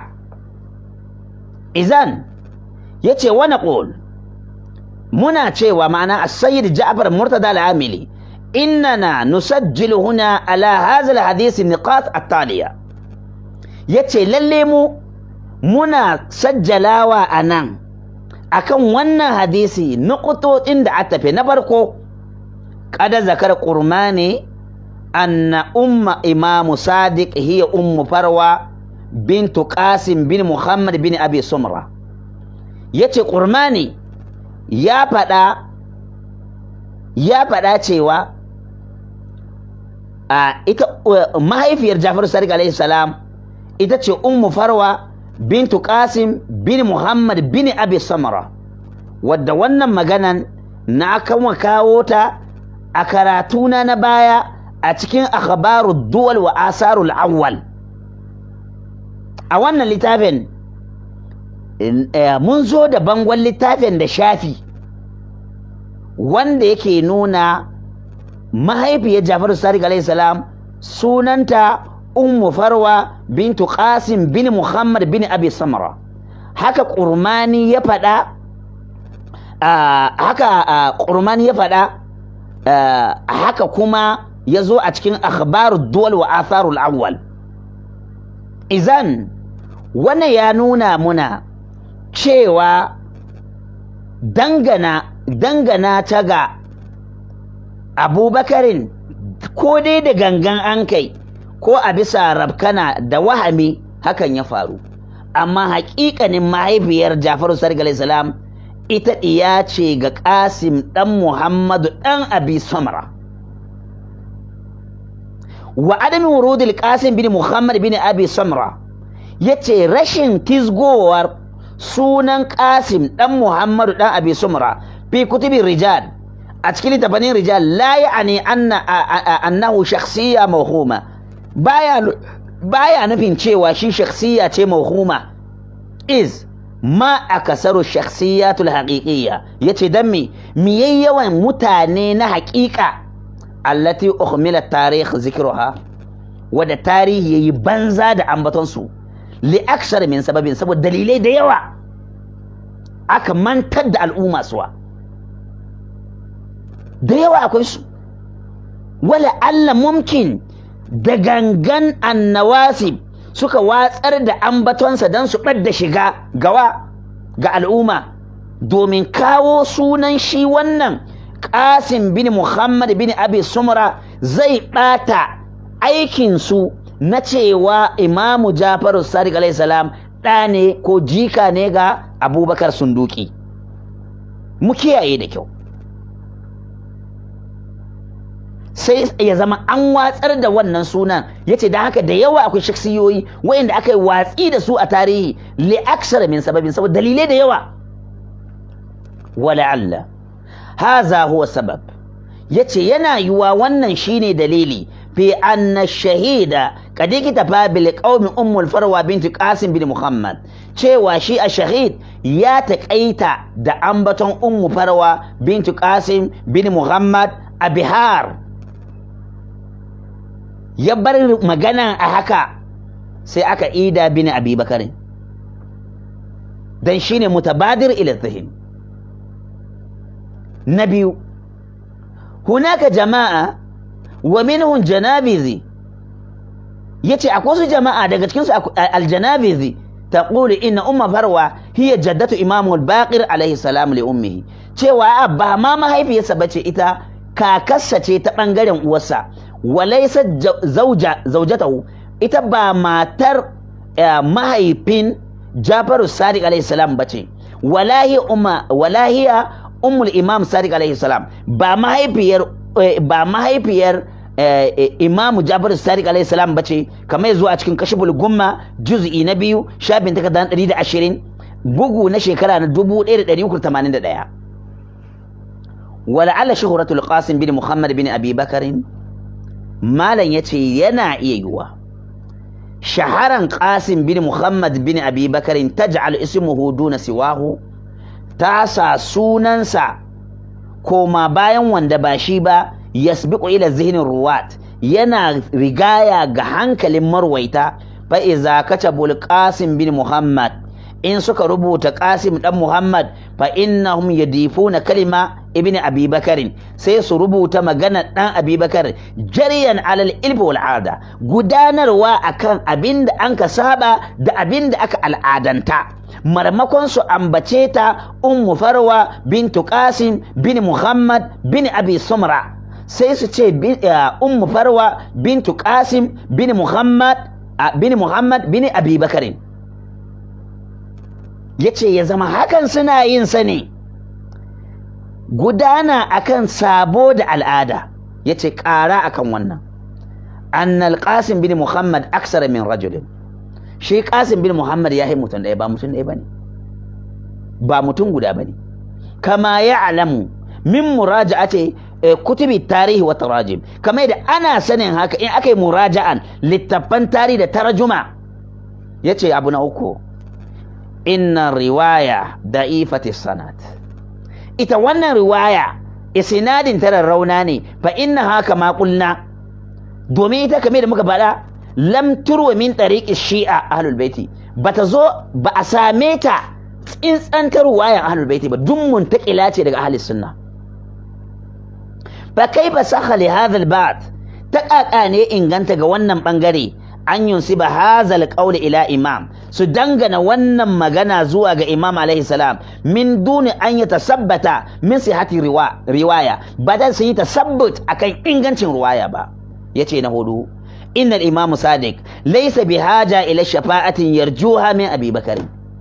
izan ya ce wani ƙol muna cewa ma'ana a sayyid ja'far murtada al'amili innana nusajjilu huna ala hazal hadisi niqat at-taliya yace lalle mu muna sajjalawa a nan akan wannan hadisi nuqutodin da aka tafi na farko kada zakar qurmani anna umma imamu sadiq hiya ummu farwa bintu qasim bin muhammad bin abi sumra yace qurmani ya faɗa ya faɗa cewa a ita mahaifiyar Jafar Sadiq alaihi salam ita ce ummu farwa bintu qasim bin muhammad bin abi samra wadda wannan maganan na kama kawo ta a karatuna na baya a cikin akhbaru duwal wa asarul awwal a wannan littafin mun zo da bangon littafin da shafi wanda yake nuna mahaifiyar Jafaru Sadiq alaihi salam sunanta Ummu Farwa bintu Qasim bin Muhammad bin Abi Samra haka Qurmani ya faɗa haka Qurmani ya faɗa haka kuma ya zo a cikin akhbaru duwal wa atharul awwal izan wannan ya nuna muna cewa dangana dangana ta ga abubakarin ko dai da gangan an kai ko a bisa rabkana da wahami hakan ya faru amma haƙiƙanin mahaifiyar jafaru sarki salam ita ɗiya ce ga ƙasim ɗan muhammadu ɗan abi samra wa adami wurudil ƙasim bin muhammad bin abi samra ya ce rashin tizgowar sunan ƙasim ɗan muhammadu ɗan abi samra fi kutubin rijal a cikin littafanin rijal la ya'ani anna annahu shakhsiyya mawhuma baya baya nufin cewa shi shakhsiyya ce mawhuma is ma akasaru shakhsiyatul haqiqiyya yace dan me me yawan mutane na haƙiƙa allati ukhmila tarikh zikruha wada tarihi yayi banza da ambaton su li aksar min sababin saboda dalilai da yawa aka mantar da al'umma suwa da yawa akwai su wala Allah mumkin da gangan annawasib suka watsar da ambatonsa don su ɓadda shiga gawa ga al'umma domin kawo sunan shi wannan ƙasim bin muhammad bin abi sumra zai ɓata aikinsu na cewa imamu jafaru sadiq alaihi salam ɗa ne ko jika ne ga abubakar sunduki mu kiyaye da kyau sai ya zama an watsar da wannan sunan ya ce da haka da yawa akwai shaksiyoyi wayanda aka yi watsi da su a tarihi li aksara min sababin saboda dalilai da yawa wala'alla haza huwa sabab ya ce yana yiwa wannan shine dalili fi anna shahida kad iktafa bil qaumi ummul farwa binti qasim bin muhammad cewa shi a shahid ya taƙaita da ambaton ummu farwa binti qasim bin muhammad a bihar ya bar magana a haka sai aka ida bin abi bakarin dan shine mutabadir ila zihin na biyu hunaka jama'a wa minhum janabizi yace akwai su jama'a daga cikin su aljanabizi taqulu inna umma farwa hiya jaddatu imamu al-baqir alaihi salam li ummihi cewa ba ma mahaifiyarsa bace ita kakarsa ce ta bangaren uwarsa walaysa zauja zaujatahu ita ba matar mahaifin Jafaru Sadiq alaihi salam bace walahi umma walahiya ummul imam Sadiq alaihi salam ba mahaifiyar ba mahaifiyar imamu Jafaru Sadiq alaihi salam bace kamar zuwa cikin kashiful gumma juz'i na biyu shafin takarda 120 bugu na shekara na 1381 ولعل شهرة القاسم بن محمد بن أبي بكر مالا يتي ينا إيوا شهرا قاسم بن محمد بن أبي بكر تجعل اسمه دون سواه تاسا سوننسا كوما باين واندباشيبا يسبق إلى ذهن الرواة ينا رقايا غهانك للمرويتا فإذا كتبوا القاسم بن محمد in suka rubuta Qasim dan Muhammad fa innahum yadifuna kalima ibn Abi Bakarin sai su rubuta magana dan Abi Bakar jariyan alal ilmi wal ada gudanarwa akan abinda an ka saba da abinda aka al'adanta marmakon su ambace ta ummu farwa bintu Qasim bin Muhammad bin Abi Sumra sai su ce ummu farwa bintu Qasim bin Muhammad bin Muhammad bin Abi Bakarin ya ce ya zama hakan suna yin sa ne gudana akan sabo da al'ada ya ce ƙara akan wannan annal qasim bin muhammad aksara min rajulin shi qasim bin muhammad ya yi mutum ɗaya ba mutum ɗaya ba ne ba mutum guda ba ne kama ya alamu min muraja'ati kutubi tarihi wa tarajim kamar da ana sanin haka in aka yi muraja'an littattafan tarihi da tarjuma ya ce abu na uku inna riwaya da'ifati sanad ita wannan riwaya isnadin tara rauna ne fa inna haka ma qulna domin ita kamar da muka faɗa lam turwa min tariqi shi'a ahlul baiti bata zo ba a same ta tsintsantar riwayan ahlul baiti ba duk muntakila ce daga ahlus sunna fa kaifa sakha li hadha al ta kaka ne inganta ga wannan bangare an yunsiba hazal qawli ila imam su dangana wannan magana zuwa ga imam alaihi salam min duni an ya tasabbata min sihati riwaya ba dan sun yi tasabbut akan ingancin riwaya ba yace na hudu innal imam sadiq laysa bihaja ila shafa'atin yarjuha min abi bakar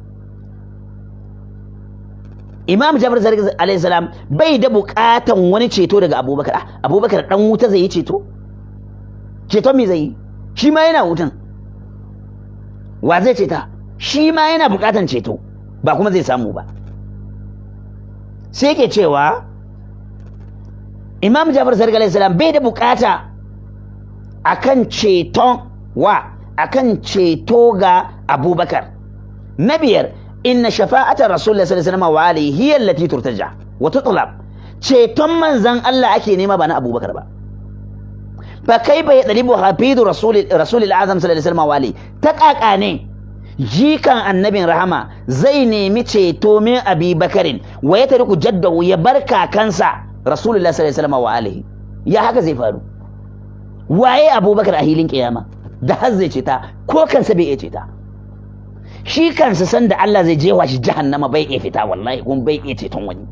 imam jabir zargi alaihi salam bai da bukatan wani ceto daga abubakar abubakar dan wuta zai yi ceto ceton me zai yi shi ma yana wutan wa zai ceta shi ma yana bukatan ceto ba kuma zai samu ba sai ke cewa imam jafar sarki alaihi salam bai da bukata akan ceton wa akan ceto ga abubakar na biyar inna shafa'atar rasulullah sallallahu alaihi wasallam wa alihi hiya allati turtaja wa tutlab ceton manzan Allah ake nema ba na abubakar ba فكيف يطلب حفيظ رسول رسول الأعظم صلى الله عليه وسلم والي تقاقا ne jikan annabin rahama zai nemi ceto min abi bakarin wa ya tariku jaddahu ya bar kakansa rasulullah sallallahu alaihi wasallam wa alihi ya haka zai faru waye abubakar a hilin kiyama da har zai ceta ko kansa bai iya ceta shi kansa san da Allah zai jewa shi jahannama bai iya fita wallahi kuma bai iya ceton wani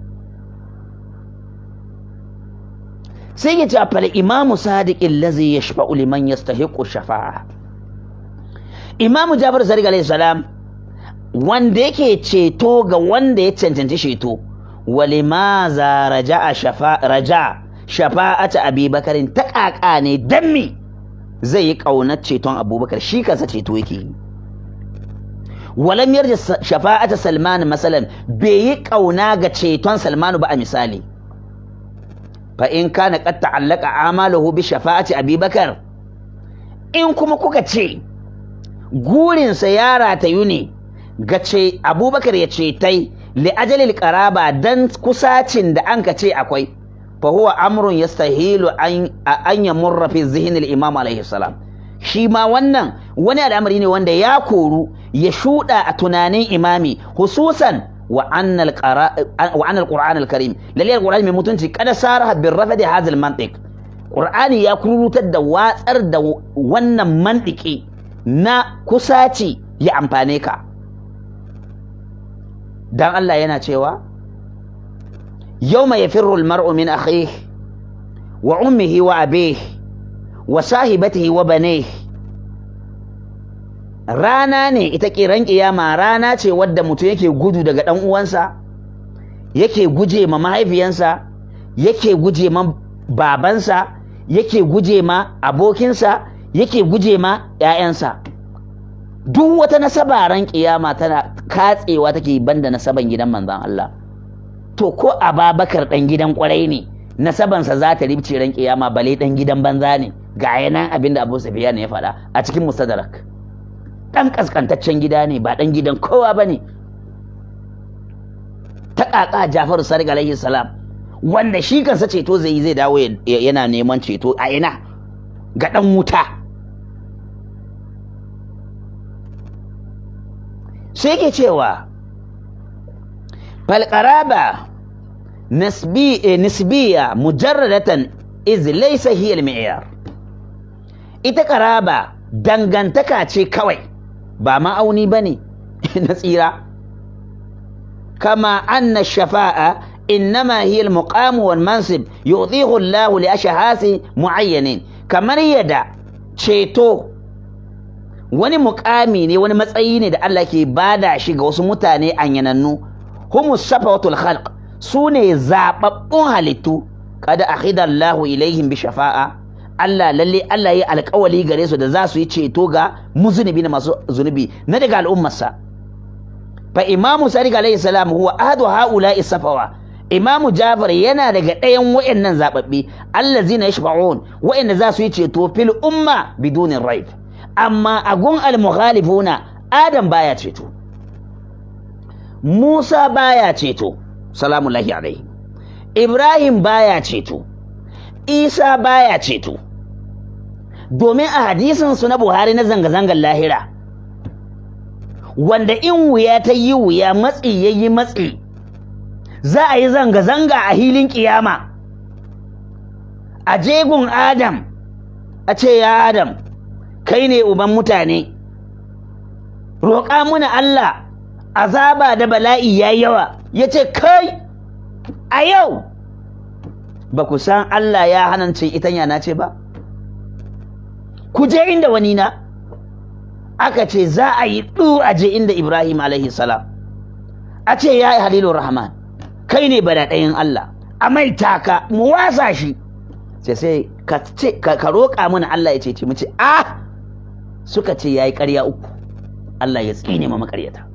sai ya ce a fal imamu sadiqin lazi ya shafa liman ya stahiqu shafa'a imamu jabir sadiq alaihi salam wanda yake ceto ga wanda ya cancanci ceto walimaza raja'a shafa raja shafa'ata abubakarin ta kaka ne dan me zai yi kaunar ceton abubakar shi kansa ceto yake yi walam yarja shafa'ata salman masalan bai yi kauna ga ceton salmanu ba a misali fa in kana qad ta'allaqa amaluhu bi shafa'ati Abi Bakar in kuma kuka ce gurinsa ya ratayu ne ga ce Abubakar ya ce tai li ajalil qaraba dan kusacin da an ka ce akwai fa huwa amrun yastahilu an an yamurra fi zihni al-imam alayhi salam shi ma wannan wani al'amari ne wanda ya koru ya shuɗa a tunanin imami hususan wa annal qur'an al-karim lalle al-qur'ani mai mutunci kada saraha bin rafadi hadha al-mantiq qur'ani ya kurutar da watsar da wannan mantiki na kusaci ya amfane ka dan Allah yana cewa yawma yafirru al-mar'u min akhihi wa ummihi wa abihi wa sahibatihi wa banihi rana ne ita kiran kiyama rana ce wadda mutum yake gudu daga dan uwansa yake guje ma mahaifiyansa yake guje ma babansa yake guje ma abokinsa yake guje ma 'ya'yansa duk wata nasaba ran kiyama tana katsewa take banda nasaban gidan manzon Allah to ko Ababakar dan gidan kwarai ne nasabansa za ta ribce ran kiyama bale dan gidan banza ne ga yanan abinda Abu Sufyan ya faɗa a cikin Mustadrak dan kaskantaccen gida ne ba dan gidan kowa bane ta kaka Jafaru Sadiq alaihi salam wanda shi kansa ceto zai zai dawo yana neman ceto a ina ga dan wuta sai ke cewa falqaraba nisbi nisbiya mujarradatan iz laysa hiya al-mi'yar ita qaraba dangantaka ce kawai ba ma'auni bane na tsira kama anna shafa'a innama hiya al-muqam wal mansib yu'tihu Allah li ashhasi mu'ayyanin kamar yadda ceto wani muƙami ne wani matsayi ne da Allah ke bada shi ga wasu mutane anyanannu humus safawatul khalq su ne zaɓaɓɓun halittu kada akhida Allah ilaihim bi shafa'a Allah lalle Allah ya alƙawali gare su da za su yi ceto ga muzunubi na masu zunubi na daga al'ummarsa fa imamu sadiq alaihi salam huwa ahadu haula'i safawa imamu jafar yana daga ɗayan wa'annan zaɓaɓɓe allazina yashfa'un wa'anda za su yi ceto fil umma bidunin raib amma a gun al-mukhalifuna adam baya ceto Musa baya ceto salamu lahi alaihi Ibrahim baya ceto Isa baya ceto domin a hadisin su na Buhari na zanga-zangar lahira wanda in wuya ta yi wuya matsi ya yi matsi za a yi zanga-zanga a hilin kiyama a jegun Adam a ce ya Adam kai ne uban mutane roƙa muna Allah azaba da bala'i ya yawa ya ce kai a yau ba ku san Allah ya hanance itanya na ce ba ku je inda wani na aka ce za a yi ɗu a je inda Ibrahim alaihi salam a ce ya yi halilun rahman kai ne bada ɗayan Allah a mai taka mu wasa shi sai sai ka roƙa mana Allah ya ce ce mu ce ah suka ce ya yi ƙarya uku Allah ya tsine ma makaryata